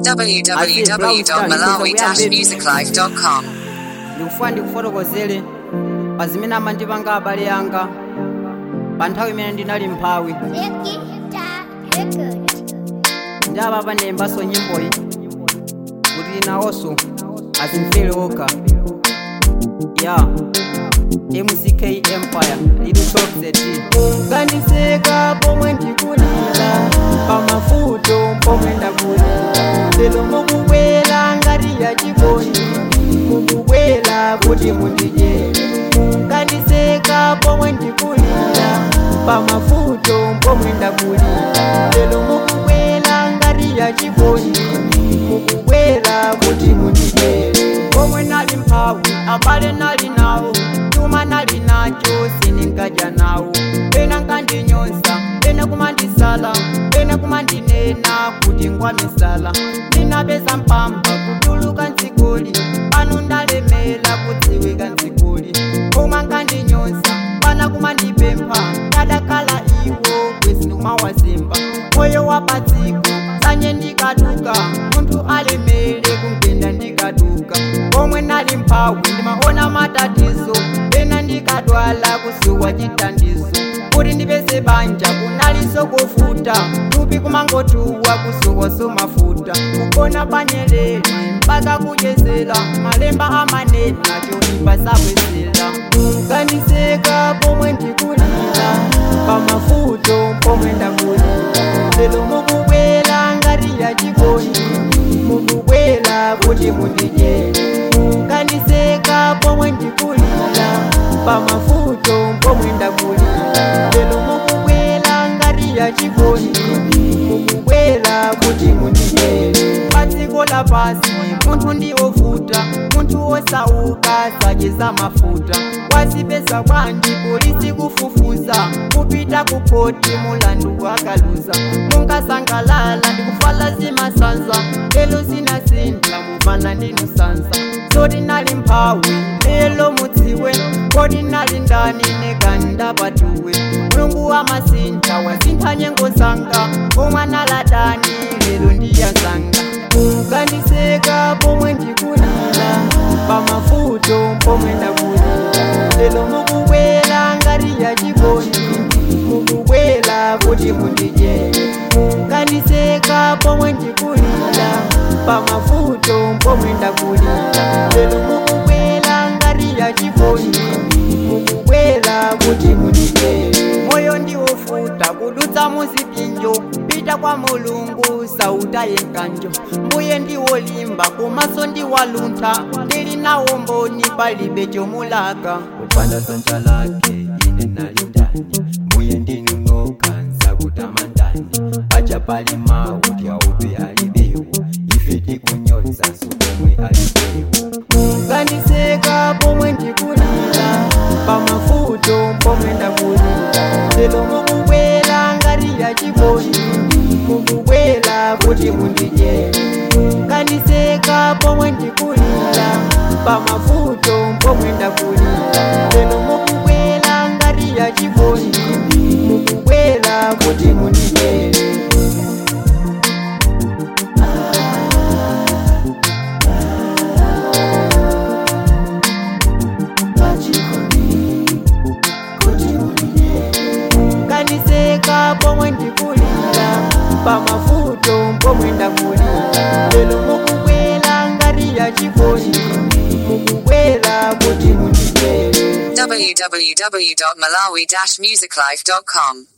www.malawi-musiclife.com ndikufuna ndikufotokozere pa zimene amandipanga abale anga pa nthawi imene ndinali mphawi ndi apa panembanso nyimboyi kuti nawonso azimvere okha ya mck empire lidutokzet kandiseka pomwe ndikulira pamafuto pomwe ndakulira lero mukubwera ngati ya chikondi mukubwera kuti mundidyere kandiseka pomwe ndikulira pamafuto pomwe ndakulira lero mukubwera ngati ya chikondi mukubwera kuti mundidyere pomwe nali mphawi abale nali nawo chuma nali nacho siningadya nawo pena nkandinyoza pena kumandisala pena kumandinena kuti ngwamisala ndinapeza mpamba kutuluka nzikuli pano ndalemela kudziwika nzikuli koma nkandinyoza pana kumandipempha kadakhala iwo kwesinumawazimba moyo wapadziko sanye ndikaduka munthu alemele kungenda ndikaduka pomwe nali mphawi ndimaona matatizo pena ndikadwala kusuwa chitandizo kuti ndipeze banja kunaliso kufuta tupi kumangotuwa kusuwaso mafuta kugona panyelele mpaka kuchezela malemba amanena chonimba sabwezela kandiseka pomwe ndikulira pamafuto pomwe ndakulira lero mukubwera ngati ya chikondi mukubwera kuti mundidyere kandiseka pomwe ndikulira pamafuto pomwe ndakulira lero mukubwera ngati ya chikondi mukubwera kuti mundidyere padziko lapasi munthu ndiwovuta munthu wosauka sacheza mafuta wazipeza bwanji polisi kufufuza kupita kupoti mulandu wakaluza munkasangalala ndikufala zimasanza lelo zinasinda muvana ndinu sanza soti nali mphawi lelo mudziwe kodi nali ndani neganda patuwe mulungu wamasinta wasintha nyengo zanga omwana ladani lelo ndiyazanga kandiseka pomwe ndikulira pamafuto pomwe ndakulira lelo mukubwera ngati ya chikondi mukubwera kuti mundidyere kandiseka pomwe ndikulira pamafuto pomwe ndakulira lelo mukubwera ngati ya chikondi mukubwera kuti mundidyere moyo ndiwofuta kudutsa muzipinjo pita kwa mulungu sauta yenkanjo mbuye ndiwolimba komaso ndiwaluntha ndili nawo mboni palibe chomulaka kupanda sanja lake ine nalindani mbuye ndinunoka nsakutamandani acha pali mawu tyaupe alibewu ife tikunyoza sukomwe alibewu kandiseka pomwe ndikulira pamafuto pomwe ndakulira lero mukubwera ngati ya chikondi mukubwera kuti mundidyere kandiseka pomwe ndikulira pamafuto pomwe ndakulira lero mukubwera ngati ya chikondi mukubwera kuti mundidyere kandiseka pomwe ndikulira pamafuto pomwe ndakulira lero mukubwera ngati ya chikondi mukubwera kuti mundidyere www.malawi-musiclife.com